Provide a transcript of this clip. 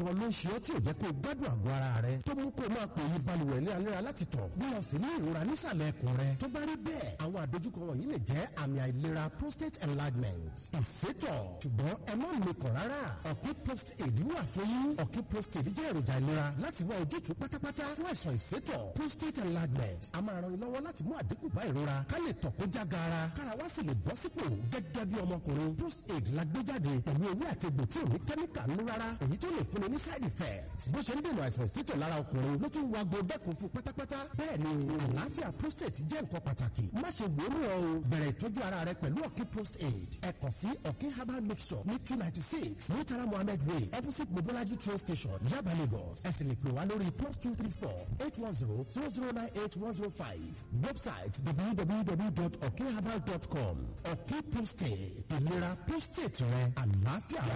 gan ló ń ṣe ọ́ tí ò jẹ́ kó o gbádùn àgọ́ ara rẹ tó mú kó o máa pò yí balùwẹ̀ ní alẹ́ra láti tọ̀ bí o sì ní ìrora nísàlẹ̀ ẹkùn rẹ tó bá rí bẹ́ẹ̀ àwọn àdójúkọ wọ̀nyí lè jẹ́ àmì àìlera prostate enlargement ìsétọ̀ ṣùgbọ́n ẹ má mikàn rárá ọ̀kí prostate wà fún yín ọ̀kí prostate jẹ́ èròjà ìlera láti wá ojútùú pátápátá fún àìsàn ìsétọ̀ prostate enlargement a máa ran ni lọ́wọ́ láti mú àdínkù bá ìrora ká lè tọ̀ kó já gaara kára wá sì lè bọ́ sípò gẹ́gẹ́ bí ọmọkùnrin prostate la gbé jáde pẹ̀lú ewé àti egbò tí ò ní kẹ́míkà nínú rárá èyí tó lè fúnni ní side effect bó ṣe ń dènà àìsàn ìsétọ̀ lára ọkùnrin ló tún wá gbódẹ́kun fún pátápátá bẹ́ẹ̀ ni àlàáfíà prostate jẹ́ nǹkan pàtàkì má ṣe wòórù ọ o bẹ̀rẹ̀ ìtọ́jú ara rẹ pẹ̀lú ọ̀kí prostate ẹ kàn sí ọ̀kí herbal mixture ní two ninety six murtala mohammed way opposite mobolaji train station yaba lagos ẹ sì lè pè wá lórí plus two three four eight one zero zero zero nine eight one zero five website www.okherbal.com ọ̀kí prostate ìlera prostate rẹ àlàáfíà.